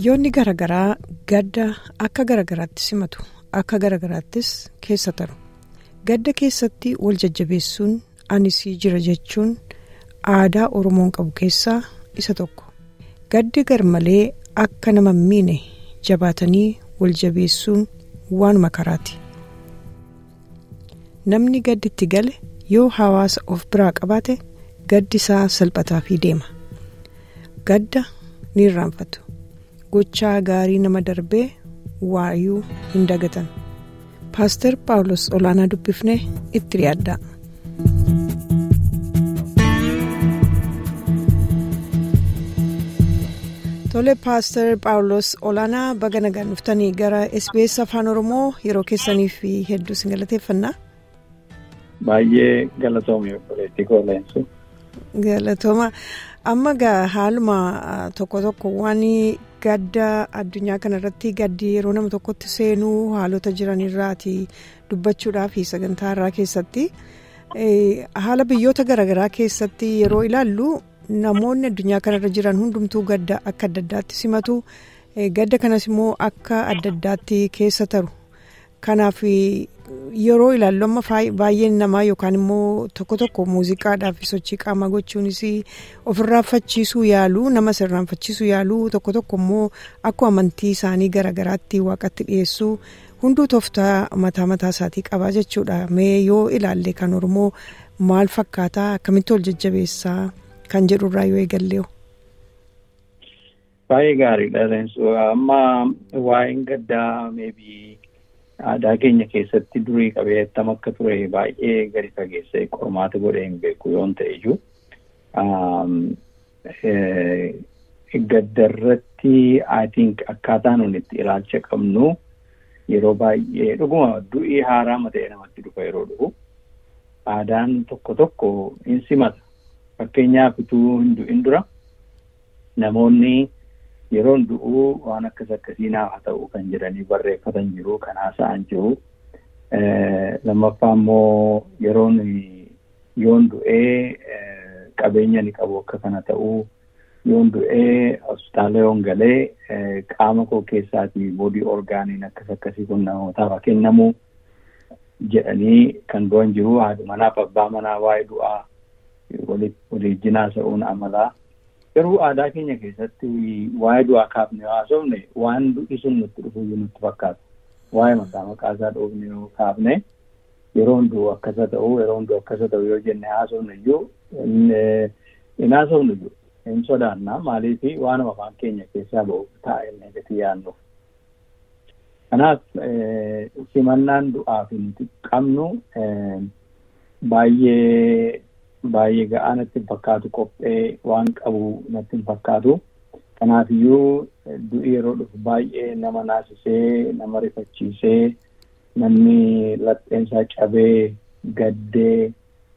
biyyoonni garaagaraa gadda akka garaagaraatti simatu akka garaagaraattis keessa taru gadda keessatti wal jajjabeessuun anisii jira jechuun aadaa oromoon qabu keessaa isa tokko gaddi garmalee akka nama miine jabaatanii wal jabeessuun waanuma karaati namni gadditti gale yoo hawaasa of biraa qabaate gaddi isaa salphataa fi deema gadda ni irraanfatu gochaa gaarii nama darbee waayuu hin dagatan paaster paawulos olaanaa dubbifnee itti dhiyaaddaa. tole paaster paawulos olaanaa baga nagaan dhuftanii gara sbs afaan oromoo yeroo keessaniif hedduu isin galateeffannaa. Baay'ee galatoomii obboleettii kooleensu. Galatooma amma gaa haaluma tokko tokko waan gadda addunyaa kanarratti gaddi yeroo nama tokkotti seenuu haalota jiran irraati dubbachuudhaaf sagantaa irraa keessatti haala biyyoota garaagaraa keessatti yeroo ilaallu namoonni addunyaa kanarra jiran hundumtuu gadda akka adda addaatti simatu gadda kanas immoo akka adda addaatti keessa taru kanaaf. yeroo ilaallu amma baay'een namaa yookaan immoo tokko tokko muuziqaadhaaf sochii qaamaa gochuunis ofirraanfachiisuu yaaluu nama sirraanfachiisuu yaaluu tokko tokko immoo akkuma amantii isaanii garaagaraatti waaqatti dhiyeessuu hunduu tooftaa mataa mataa isaatii qabaa jechuudha mee yoo ilaalle kan oromoo maal fakkaataa akkamitti ol jajjabeessaa kan jedhurraa yoo eegallee. Baay'ee gaariidha amma waa'een gaddaa meebii. aadaa keenya keessatti durii qabeettam akka ture baay'ee gadi fageessee qormaata godhee hin beeku yoon ta'e iyyuu gaddarratti I think akkaataa nuti itti ilaalcha qabnu yeroo baay'ee dhuguma du'ii haaraa mata'ee namatti dhufa yeroo dhufu aadaan tokko tokko hin simata fakkeenyaaf utuu hin du'in dura namoonni. yeroon du'uu waan akkas akkasii naaf haa ta'u kan jedhanii barreeffatan jiru kan haasa'an jiru lammaffaa immoo yeroon yoon du'ee qabeenya ni qabu akka kana ta'uu yoon du'ee hospitaala yoon galee qaama koo keessaatii boodii orgaaniin akkas akkasii kun namootaaf kennamu jedhanii kan du'an jiru haadha manaaf abbaa manaa waa'ee du'aa waliijjinaa sa'uun amalaa. garuu aadaa keenya keessatti waa'ee du'aa kaafne haasofne waan du'i sun nutti dhufuyyuu nutti fakkaata. Waa'ee maqaa maqaa isaa dhoofne yoo kaafne yeroon du'u akkasa ta'u yeroon du'u akkasa ta'u yoo jenne haasofne iyyuu hin haasofne iyyuu hin sodaanna maaliif waan afaan keenya keessaa ba'u ta'a inni gati yaannuuf. Kanaaf simannaan du'aaf nuti qabnu baay'ee. Baay'ee ga'aa natti hin fakkaatu qophee waan qabu natti hin fakkaatu. Kanaafiyyuu du'i yeroo dhufu baay'ee nama naasisee nama rifachiisee namni lapheensaa cabee gaddee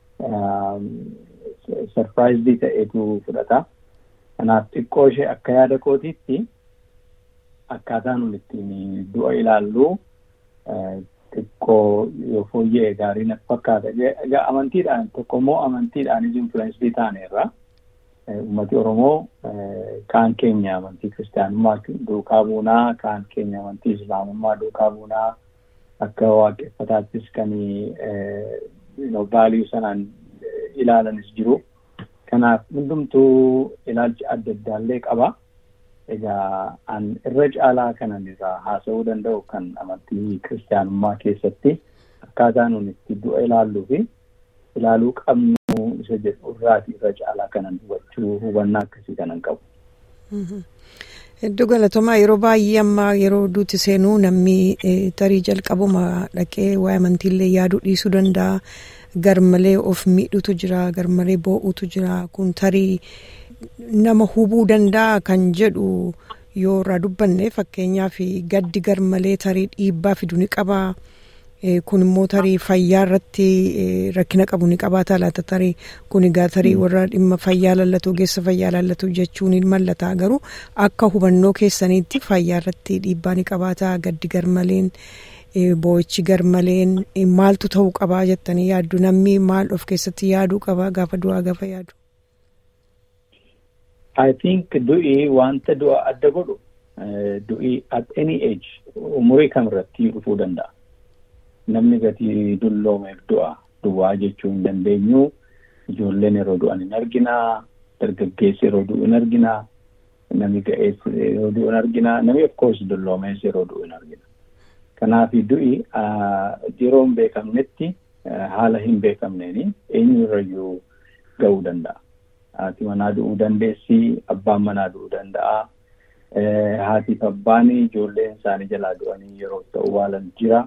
sarpiraayizii ta'eetu fudhata. Kanaaf xiqqoo ishee akka yaada kootiitti akkaataa nuti ittiin du'a ilaallu xiqqoo yoo fooyya'e gaarii natti fakkaata. Egaa amantiidhaan tokko immoo amantiidhaanis influensii taaneerra. Uummati Oromoo kaan keenya amantii kiristaanummaa duukaa buunaa, kaan keenya amantii islaamummaa duukaa buunaa akka waaqeffataattis kan vaaliyuu sanaan ilaalanis jiru. Kanaaf hundumtuu ilaalcha adda addaallee qaba. Egaa an irra caalaa kanan irraa haasa'uu danda'u kan amantii kiristaanummaa keessatti akkaataa nuti itti du'a ilaalluu fi ilaaluu qabnu isa jedhu irraati irra caalaa kanan hubachuu hubannaa akkasii kanan qabu. Hedduu galatoomaa yeroo baay'ee amma yeroo duuti seenuu namni tarii jalqabuma dhaqee waa'ee amantiillee yaaduu dhiisuu danda'a. Garmalee of miidhutu jira garmalee boo'utu jira kun tarii. nama hubuu danda'a kan jedhu yoo irraa dubbanne fakkeenyaaf gaddi garmalee tarii dhiibbaa fidu ni qaba. Kun immoo tarii fayyaa irratti rakkina qabu ni qabaata laata tarii kun egaa tarii warra dhimma fayyaa lallatu ogeessa fayyaa lallatu jechuun ni mallata garuu akka hubannoo keessaniitti fayyaa irratti dhiibbaa ni qabaata gaddi garmaleen boo'ichi garmaleen maaltu ta'uu qabaa jettanii yaaddu namni maal of keessatti yaaduu qaba gaafa du'aa gaafa yaadu. I think du'i wanta du'a adda godhu du'ii at any age umurii kamirratti dhufuu danda'a. Namni gatii dulloomeef du'a duwwaa jechuu hin dandeenyu ijoolleen yeroo du'an hin arginaa dargaggeessi yeroo du'u hin arginaa namni ga'eessi yeroo du'u hin arginaa namni of course dulloomees yeroo du'u hin argina. Kanaaf du'i yeroo hin beekamnetti haala hin beekamneeni eenyurrayyuu ga'uu danda'a. Haati manaa du'uu dandeessi, abbaan manaa du'uu danda'a. Haatiif abbaan ijoolleen isaanii jalaa du'anii yeroo ta'u waalan jira.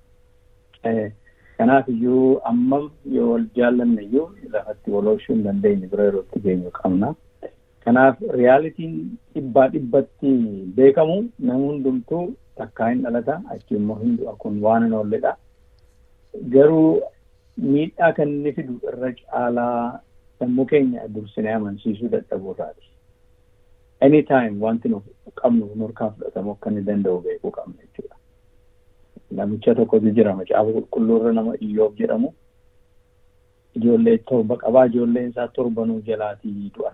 Kanaaf iyyuu ammam yoo wal jaallanne iyyuu lafatti wal oolchuu hin dandeenye bira yeroo itti geenyu qabna. Kanaaf riyaalitiin dhibbaa dhibbatti beekamu nama hundumtuu takkaa hin dhalata achi immoo hin du'a kun waan hin oolledha. Garuu miidhaa kan inni fidu irra caalaa sammuu keenya dursinee amansiisuu dadhabuurraati. Anytime wanti nu qabnu nurkaa fudhatamu akka inni danda'u beekuu qabna jechuudha. Namicha tokkotu jira macaafa qulqulluurra nama Iyyoob jedhamu. Ijoollee torba qabaa ijoolleen isaa torbanuu jalaatii du'an.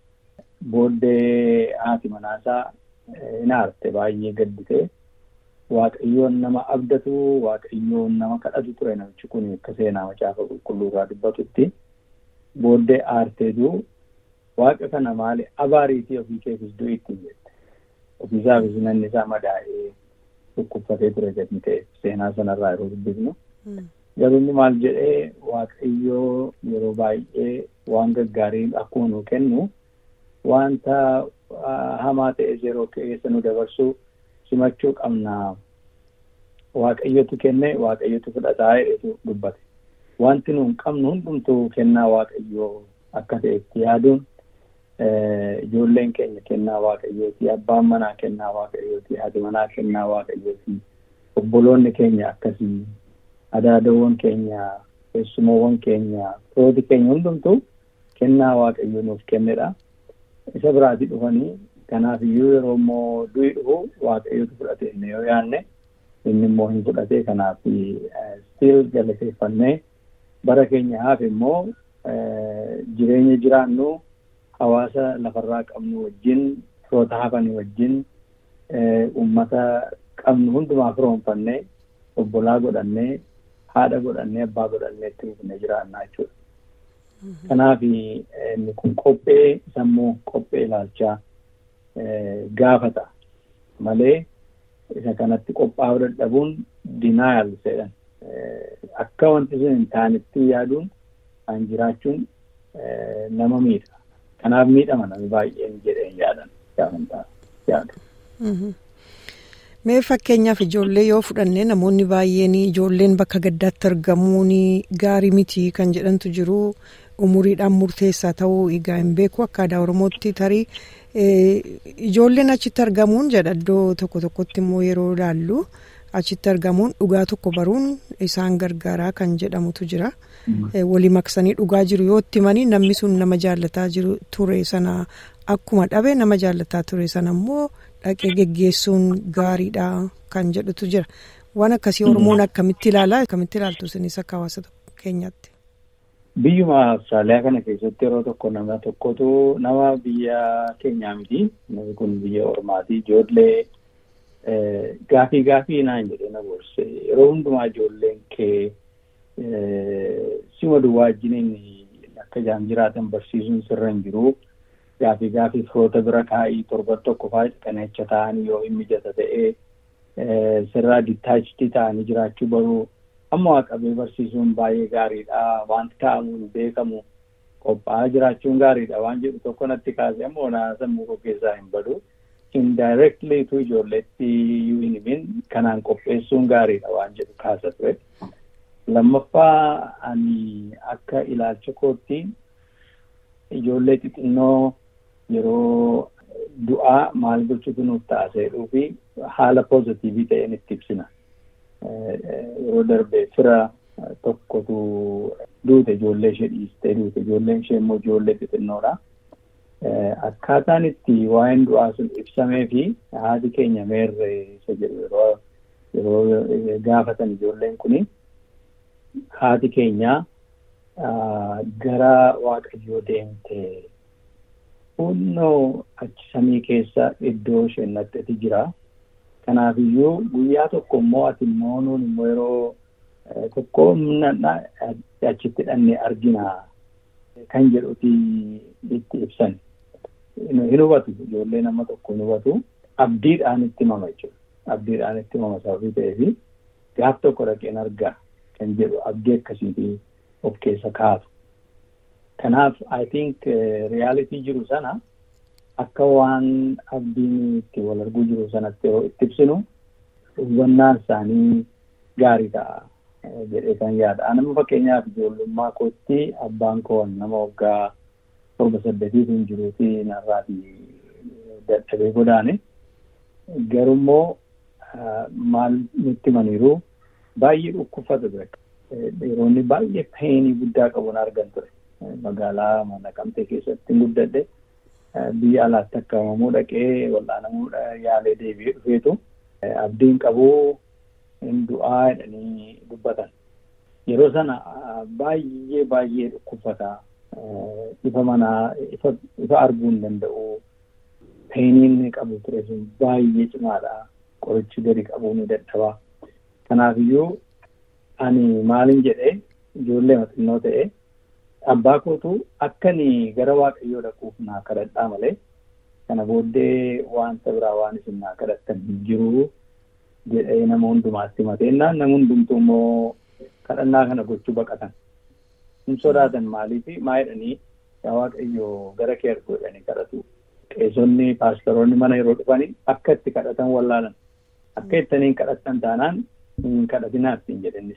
Booddee haati manaasaa hin aarte baay'ee gadditee waaqayyoon nama abdatu waaqayyoon nama kadhatu ture namichi kun akka seenaa macaafa qulqulluurraa dubbatutti. Booddee aarteetu waaqa kana maali abaariitii ofii keefis du'i ittiin jette. Ofiisaafis namni isaa madaa'ee dhukkubsatee ture gadi ta'e seenaa sanarraa yeroo dubbifnu. Garuu inni maal jedhee waaqayyoo yeroo baay'ee waan gaggaarii akkuma nu kennu wanta hamaa ta'es yeroo keessa nu dabarsu simachuu qabna. Waaqayyotu kenne waaqayyotu fudhataa jedhetu dubbate. Wanti nu hin qabnu hundumtuu kennaa waaqayyoo akka ta'etti yaaduun ijoolleen keenya kennaa waaqayyooti abbaan manaa kennaa waaqayyooti haati manaa kennaa waaqayyooti obboloonni keenya akkasii adaadawwan keenya keessumoowwan keenya firooti keenya hundumtuu kennaa waaqayyoo nuuf kennedha. Isa biraati dhufanii kanaaf iyyuu yeroo immoo du'i dhufu waaqayyootu fudhate inni yoo yaanne inni immoo hin fudhate kanaaf stiil galateeffannee bara keenya haaf immoo jireenya jiraannu hawaasa lafarraa qabnu wajjin firoota hafanii wajjin uummata qabnu hundumaa firoonfannee obbolaa godhannee haadha godhannee abbaa godhannee itti fufnee jiraannaa jechuudha. Kanaaf inni kun qophee sammuu qophee ilaalchaa gaafata malee isa kanatti qophaa'uu dadhabuun dinaayal jedhan akka wanti sun hin taanetti yaaduun kan jiraachuun nama miidha. Kanaaf miidhama namni baay'een jedheen yaadan gaafantaa yaadu. Mee fakkeenyaaf ijoollee yoo fudhanne namoonni baay'een ijoolleen bakka gaddaatti argamuun gaarii miti kan jedhantu jiru umuriidhaan murteessaa ta'uu egaa hin beeku akka aadaa oromootti tarii ijoolleen achitti argamuun jedha iddoo tokko tokkotti immoo yeroo ilaallu achitti argamuun dhugaa tokko baruun isaan gargaaraa kan jedhamutu jira. Walii maksanii dhugaa jiru yoo itti himanii namni sun nama jaallataa jiru ture sana akkuma dhabe nama jaallataa ture sana immoo dhaqee geggeessuun gaariidha kan jedhutu jira. Waan akkasii Oromoon akkamitti ilaalaa akkamitti ilaaltu isinis akka hawaasa keenyaatti. Biyyuma Awustiraaliyaa kana keessatti yeroo tokko nama tokkotu nama biyya keenyaa miti. Namni kun biyya Ormaati. Ijoollee gaafii gaafii naan jedhee na gorse. Yeroo hundumaa ijoolleen kee sima duwwaa wajjiniin akka isaan jiraatan barsiisuun sirra hin jiru. Gaafii gaafii firoota bira kaa'ii torban tokko fa'aa qaneecha ta'anii yoo hin mijata ta'ee sirraa dittaachiti ta'anii jiraachuu baruu amma waaqabee barsiisuun baay'ee gaariidha. Wanti ta'amu hin beekamu qophaa'aa jiraachuun gaariidha waan jedhu tokko natti kaase ammoo na sammuu koo keessaa hin badu. Indirectly tu ijoolleetti iyyuu hin himin kanaan qopheessuun gaariidha waan jedhu kaasa ture. Lammaffaa ani akka ilaalcha kootti ijoollee xixinnoo yeroo du'aa maal gochuutu nuuf ta'a jedhuu fi haala poozitiivii ta'een itti ibsina. Yeroo darbee fira tokkotu duute ijoollee ishee dhiistee duute ijoolleen ishee immoo ijoollee xixinnoodha. Akkaataan itti waa'een du'aa sun ibsamee fi haati keenya meerre isa jedhu yeroo yeroo gaafatan ijoolleen kuni haati keenya gara waaqayyoo deemte Hunnoo achi samii keessa iddoo isheen naqxeeti jira. Kanaafiyyuu guyyaa tokko immoo ati immoo nuun immoo yeroo tokko achitti dhannee argina kan jedhuti itti ibsan. Hin hubatu ijoollee nama tokko hin hubatu abdiidhaan itti himama jechuudha. Abdiidhaan itti himama sababii ta'eefi gaaf tokko dhaqeen argaa kan jedhu abdii akkasiitii of keessa kaatu. Kanaaf I think reyaalitii jiru sana akka waan abdiin itti wal arguu jiru sanatti yeroo itti ibsinu hubannaan isaanii gaarii ta'a jedhee kan yaada. Anama fakkeenyaaf ijoollummaa kootti abbaan koo nama waggaa torba saddeetiitiin jiruuti narraatii dadhabee godaane. Garummoo maal nutti himaniiru baay'ee dhukkubfata ture. Dhiironni baay'ee peenii guddaa qabuun argan ture. Magaalaa Naqamtee keessatti guddadhe biyya alaatti akkamamuu dhaqee wal'aanamuu yaalee deebi'ee dhufeetu abdiin qabuu hin du'aa jedhanii dubbatan. Yeroo sana baay'ee baay'ee dhukkubfata. Ifa manaa ifa arguu hin danda'u. Peeniin qabu ture sun baay'ee cimaadha. Qorichi gadi qabuu ni dadhaba. Kanaafiyyuu ani maalin jedhee ijoollee xinnoo ta'e abbaa kootu akkani gara waaqayyoo dhaquuf naa kadhadhaa malee kana booddee wanta biraa waan isin naa kadhattan hin jiru jedhee nama hundumaatti himateennaan nama hundumtuu immoo kadhannaa kana gochuu baqatan. Hin sodaatan maaliifi maa jedhanii yaa waaqayyoo gara kee argu jedhanii kadhatu. Qeesonni paastaroonni mana yeroo dhufanii akka itti kadhatan wallaalan. Akka ittaniin kadhatan taanaan hin kadhatinaaf hin jedhannis.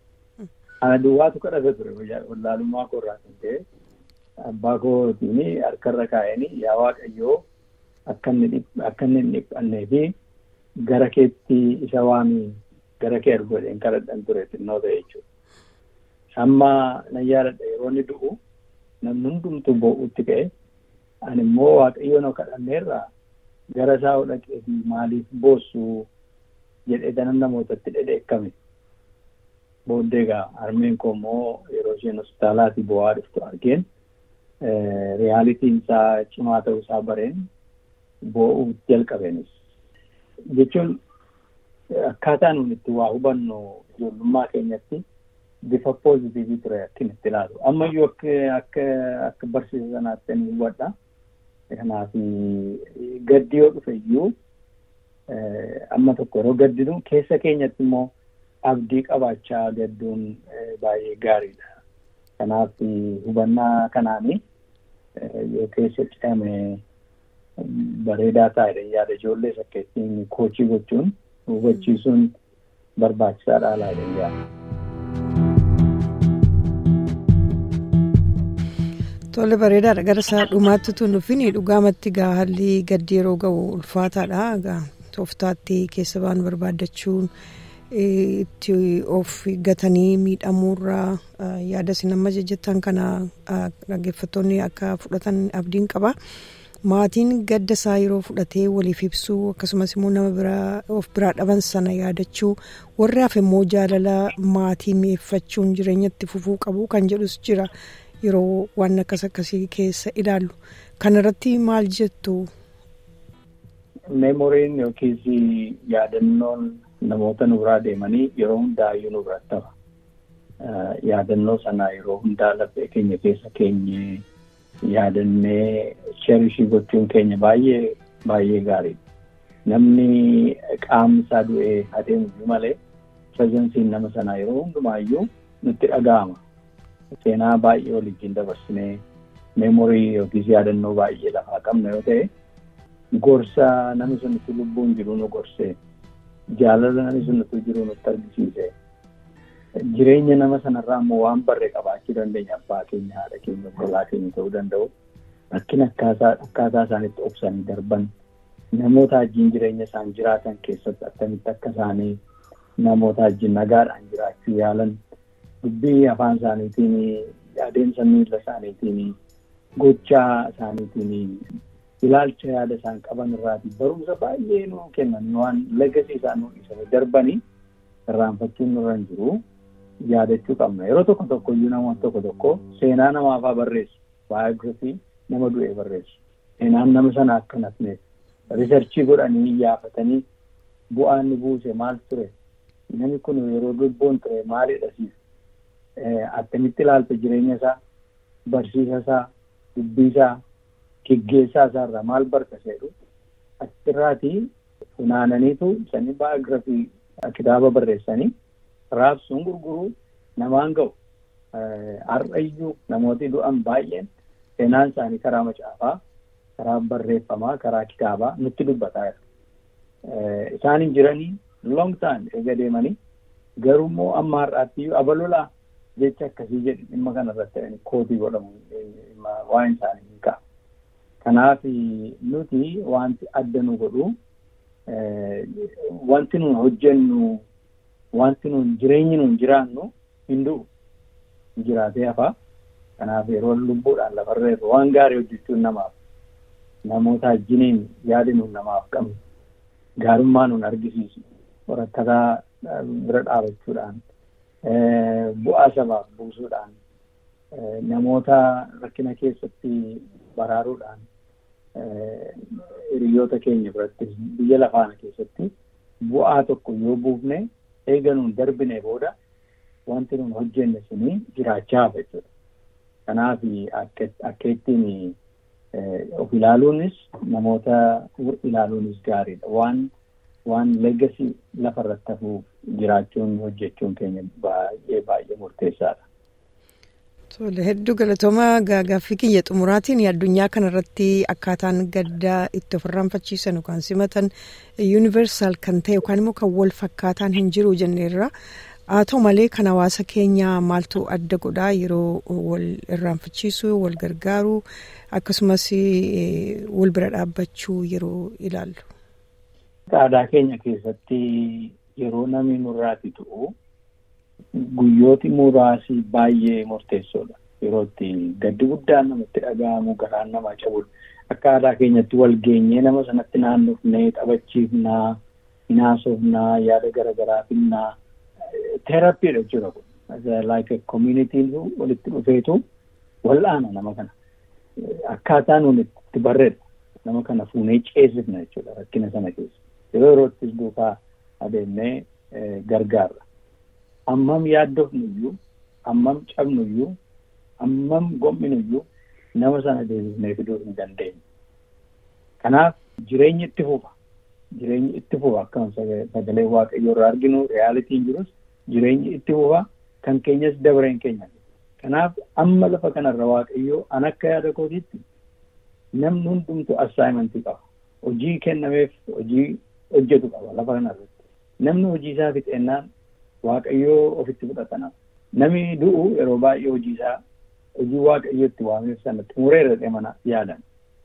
Ana duwwaatu kadhata ture wallaalummaa koo irraa kan ta'e abbaa kootiin harkarra kaa'anii yaa waaqayyoo akka inni hin dhiphannee fi gara keetti isa waamii gara kee argu jedheen kadhadhan ture xinnoo ta'e jechuudha. Amma nan yaadadha yeroo inni du'u namni hundumtuu boo'utti ka'e ani immoo waaqayyoon of kadhanneerra gara isaa dhaqee fi maaliif boossu jedhee danan namootatti dhedheekkame. Booddee egaa harmeen koo immoo yeroo isheen hospitaalaatii bu'aa dhuftu argeen reyaalitiin isaa cimaa ta'uu isaa bareen boo'uu jalqabeenis. Jechuun akkaataa nuun itti waa hubannu ijoollummaa keenyatti bifa poozitiivii ture akkin itti ilaalu. Ammayyuu akka akka barsiisa sanaatti ni hubadha. Kanaaf gaddi yoo dhufe iyyuu amma tokko yeroo gaddinu keessa keenyatti immoo abdii qabaachaa gadduun baay'ee gaariidha. Kanaaf hubannaa kanaanii yoo keessa ce'ame bareedaa taa'edha yaada ijoollee sakkeettiin koachii gochuun hubachiisuun barbaachisaadha laadha yaada. Tole bareedaadha gara isaa dhumaatti tun dhufin dhugaamatti gaa haalli gaddi yeroo ga'u ulfaataadha gaa tooftaatti keessa ba'an barbaaddachuun itti of gatanii miidhamuurraa yaada isin amma jejjettan kana dhaggeeffattoonni akka fudhatan abdiin qaba. Maatiin gadda isaa yeroo fudhatee waliif ibsuu akkasumas immoo nama biraa of biraa dhaban sana yaadachuu warri hafe immoo jaalala maatii mi'eeffachuun jireenyatti fufuu qabu kan jedhus jira. yeroo waan akkas akkasii keessa ilaallu kanarratti maal jettu. Meemoriin yookiis yaadannoon namoota nu biraa deemanii yeroo hundaayyuu nu biratti hafa. Yaadannoo sana yeroo hundaa laphee keenya keessa keenye yaadannee cherishii gochuun keenya baay'ee baay'ee gaariidha. Namni qaamni isaa du'ee adeemu malee pirezensiin nama sanaa yeroo hundumaayyuu nutti dhaga'ama. seenaa baay'ee waliin dabarsinee meemorii yookiis yaadannoo baay'ee lafaa qabna yoo ta'e gorsa namni sun itti lubbuun jiru nu gorsee jaalala namni sun itti jiru nutti argisiise jireenya nama sanarraa immoo waan barree qabaachuu dandeenya abbaa keenya haadha keenya obbolaa keenya ta'uu danda'u rakkina akkaataa isaanitti obsanii darban namoota wajjin jireenya isaan jiraatan keessatti akkamitti akka isaanii namoota wajjin nagaadhaan jiraachuu yaalan dubbii afaan isaaniitiin adeemsa miila isaaniitiin gochaa isaaniitiin ilaalcha yaada isaan qaban irraati barumsa baay'ee nu kennan waan legasii isaan nu dhiisanii darbanii irraanfachuun nurra hin jiru yaadachuu qabna yeroo tokko tokko iyyuu namoota tokko tokko seenaa namaafaa barreessu baay'ee nama du'ee barreessu seenaan nama sana akka nafneef riisarchii godhanii yaafatanii bu'aan ni buuse maal ture namni kun yeroo lubbuun ture maalidha siif akkamitti ilaalta jireenya isaa barsiisa isaa dubbii isaa geggeessaa isaarraa maal barta jedhu achirraatii funaananiitu sanii baayogirafii kitaaba barreessanii raabsuun gurguruu namaan ga'u har'ayyuu namooti du'an baay'een seenaan isaanii karaa macaafaa karaa barreeffamaa karaa kitaabaa nutti dubbataa jira. Isaan hin jiranii long time eega deemanii garuu amma har'aatti abalolaa jecha akkasii jedhu dhimma kanarratti kootii godhamu waan isaanii hin qabu. Kanaaf nuti wanti adda nu godhu wanti nun hojjennu wanti nun jireenyi nun jiraannu hin du'u jiraatee hafaa. Kanaaf yeroo lubbuudhaan lafarra irra waan gaarii hojjechuun namaaf namoota wajjiniin yaada nun namaaf qabnu gaarummaa nun argisiisu horattataa bira dhaabachuudhaan bu'aa sabaaf buusuudhaan namoota rakkina keessatti baraaruudhaan hiriyoota keenya biratti biyya lafaana keessatti bu'aa tokko yoo buufne eega nun darbine booda wanti nun hojjenne suni jiraachaa hafa jechuudha. Kanaaf akka ittiin of ilaaluunis namoota ilaaluunis gaariidha. Waan waan leegasii lafarratti hafuuf jiraachuun hojjechuun keenya baay'ee baay'ee murteessaadha. Tole hedduu galatooma gaaffii kiyya xumuraatiin addunyaa kanarratti akkaataan gaddaa itti ofirraanfachiisan yookaan simatan yuunivarsaal kan ta'e yookaan immoo kan wal fakkaataan hin jiru jenneerra. haa ta'u malee kan hawaasa keenyaa maaltu adda godhaa yeroo wal irraanfachiisuu wal gargaaruu akkasumas wal bira dhaabbachuu yeroo ilaallu. Aadaa keenya keessatti yeroo namni nurraati tu'u guyyooti muraasi baay'ee murteessoodha. Yeroo itti gaddi guddaan namatti dhaga'amu garaan namaa cabudha. Akka aadaa keenyatti wal geenyee nama sanatti naannofnee taphachiifnaa, hinaasofnaa, yaada garaagaraa finnaa. Teerappiidha jechuudha kun. Like communitiin walitti dhufeetu wal'aana nama kana. Akkaataa nuti itti barreedha. Nama kana fuunee ceesifna jechuudha rakkina sana keessa. Yeroo yeroottis duukaa adeemnee gargaarra. Ammam yaaddofnuyyuu, ammam cabnuyyuu, ammam gomminuyyuu nama sana deebisnee fiduu hin dandeenye. Kanaaf jireenyi itti fufa. Jireenyi itti fufa akkuma sagalee waaqayyoo irraa arginu reyaalitiin jirus jireenyi itti fufa kan keenyas dabareen keenya. Kanaaf amma lafa kanarra waaqayyoo an akka yaada kootiitti namni hundumtu assaayimentii qaba. Hojii kennameef hojii hojjetu qaba lafa kanarratti. Namni hojii isaa fixeennaan waaqayyoo ofitti fudhatana. Namni du'u yeroo baay'ee hojii isaa hojii waaqayyoo itti waameef sana xumureera jedhee mana yaadan.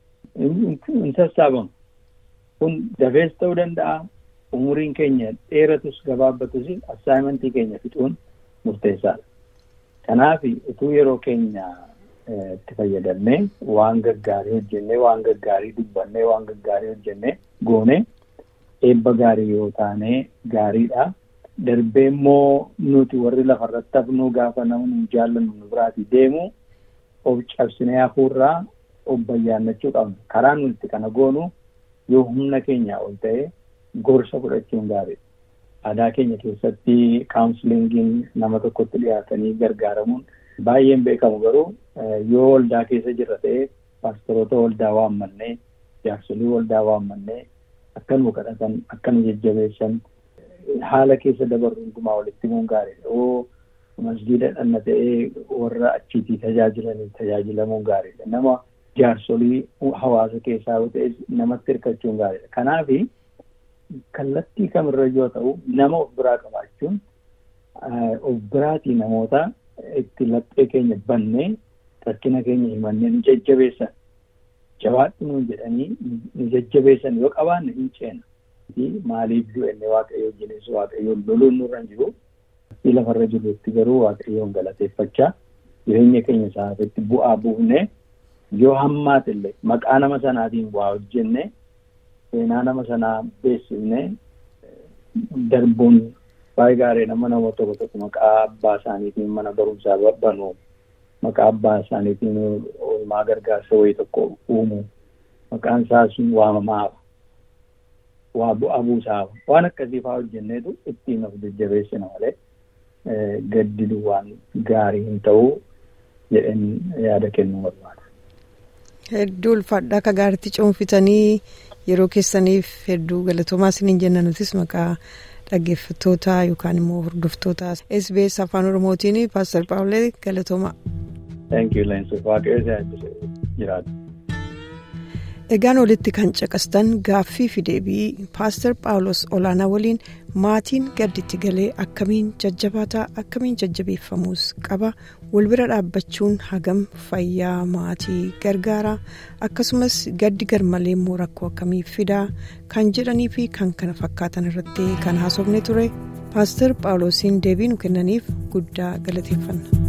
Hin sassaabamu. Kun dafees ta'uu danda'a. Umuriin keenya dheeratus gabaabbatus assaayimentii keenya fixuun murteessaadha. Kanaaf utuu yeroo keenya itti fayyadamnee waan gaggaarii hojjennee waan gaggaarii dubbannee waan gaggaarii hojjennee goonee eebba gaarii yoo taane gaariidha. Darbee immoo nuti warri lafarratti hafnu gaafa namni nu jaallannu nu biraatii deemu of cabsinee hafuurraa of bayyaannachuu qabna. Karaa nuti kana goonu yoo humna keenyaa ol ta'e gorsa fudhachuun gaariidha. Aadaa keenya keessatti kaawunsiliingiin nama tokkotti dhiyaatanii gargaaramuun baay'een beekamu garuu yoo waldaa keessa jirra ta'e paastoroota waldaa waammannee jaarsolii waldaa waammannee akka nu kadhatan akka nu jajjabeessan haala keessa dabarru hundumaa walitti himuun gaariidha. Yoo masgiida dhanna ta'ee warra achiitii tajaajilanii tajaajilamuun gaariidha. Nama jaarsolii hawaasa keessaa yoo ta'e namatti hirkachuun gaariidha. Kanaafi kallattii kamirra yoo ta'u nama of biraa qabaachuun of biraatii namoota itti laphee keenya bannee rakkina keenya himannee nu jajjabeessan jabaadhu nuun jedhanii nu jajjabeessan yoo qabaanne hin ceena. Maaliif du'enne waaqayyo wajjinis waaqayyoon loluun nurra hin jiru. Lafarra jirrutti garuu waaqayyoon galateeffachaa jireenya keenya isaatitti bu'aa buufnee yoo hammaate illee maqaa nama sanaatiin waa hojjenne seenaa nama sanaa beeksifne darbuun baay'ee gaarii nama nama tokko tokko maqaa abbaa isaaniitiin mana barumsaa banu maqaa abbaa isaaniitiin oolmaa gargaarsa wayii tokko uumu maqaan isaa sun waamamaa waa bu'aa buusaa waan akkasii fa'aa hojjenneetu ittiin of jajjabeessina malee gaddi duwwaan gaarii hin ta'uu jedheen yaada kennuu barbaada. Hedduu ulfaadhaa akka gaariitti cuunfitanii yeroo keessaniif hedduu galatoomaa isiniin jenna nutis maqaa dhaggeeffattoota yookaan immoo hordoftoota SBS afaan oromootiin paastar paawulee galatoomaa. Thank you Leensuuf waaqayyo jiraatu. Egaan olitti kan caqastan gaaffii fi deebii paastar paawulos olaanaa waliin maatiin gadditti galee akkamiin jajjabaataa akkamiin jajjabeeffamuus qaba wal bira dhaabbachuun hagam fayyaa maatii gargaaraa akkasumas gaddi garmalee immoo rakkoo akkamii fidaa kan jedhanii fi kan kana fakkaatan irratti kan haasofne ture paastar paawulosiin deebii nu kennaniif guddaa galateeffanna.